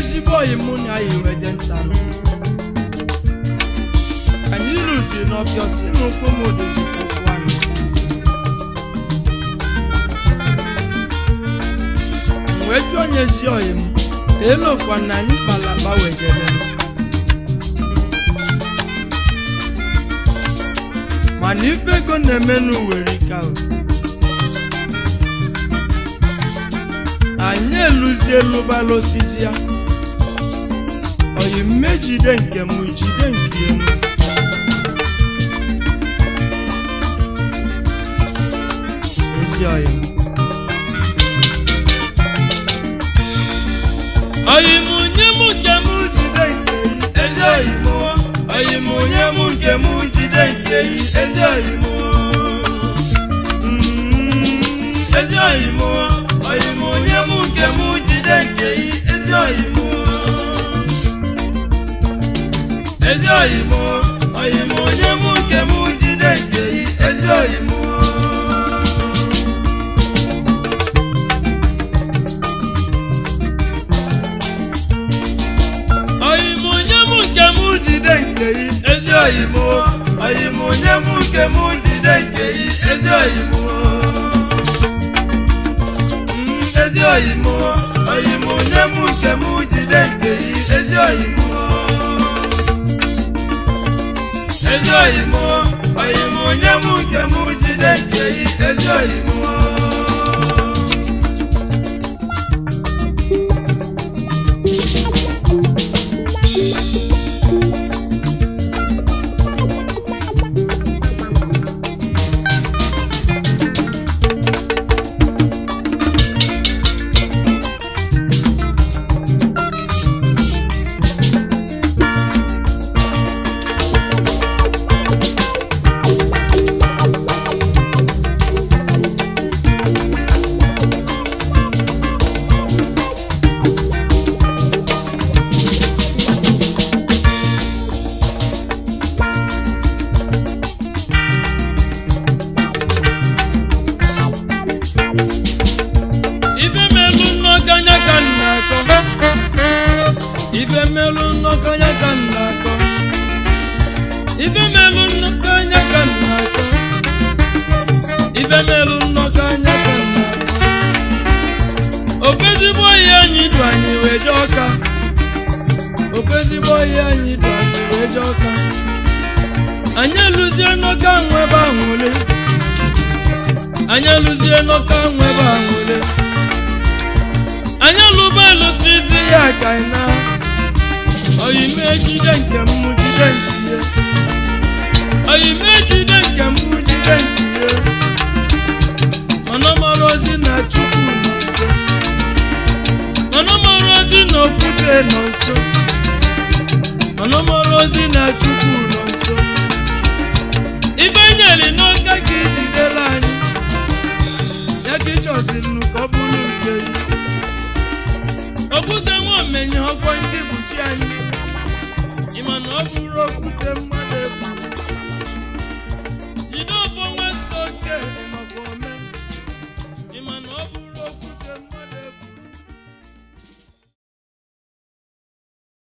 ezigbo oyi mụ na ya iwede ntanụ anyị lụzi n'ọbịa si na ụkwụ m odozikwa ụkwụ anyị M wee jụọ onye ezi oyi m elokwa na anyị kpalakpa wejere mana ife ego na-eme n'uwere ka o anyị eluzi elubala osisi ya oyi mmejide nke m jide nke m ezi oyi m oyi m nye m nke m jide nke yi ezi oyi m oyi m nye m nke m jide nke yi ezi oyi m Mm, ezi oyi m oyi m nye m nke m jide nke yi ezi oyi m ezi oyi m oyi m nye m nke m jide nke yi ezi oyi m oyi m nye m nke m jide nke yi ezi oyi m oyi m nye m nke m jide nke yi ezi oyi m Mm, ezi oyi m oyi m nye m nke m jide nke yi ezi oyi m ezi oyi m oyi m nye m nke m jide nke yi ezi oyi m ibe melu nnọkọnya ka m na-akọ ibe melu nnọkọnya ka m na-akọ ibe melu nnọkọnya ka m na-akọ ibe melu nnọkọnya ka m na-akọ okwezigbo ihe anyị dụ anyị wee jee ọka okwezigbo ihe anyị dụ anyị wee jee ọka anyị elụzie n'ọka nwebe ahụle anyị elụzie n'ọka nwebe ahụle anyị alụba alụsizi ya ka ị na oyime jide nke m jide nke oyime jide nke m jide nke mana mara ozi na chukwu nọ nso mana mara ozi na okwute nọ nso mana mara ozi na chukwu nọ nso ibe nyere n'oge ka ijidere anyị ya ka ịchọziri ka ọ bụrụ nke gị okwute nwa omenye ọkwọ ndị buchi anyị ịma na ọ bụrụ okwute mmadụ ebu jide ọbọ nwa so nke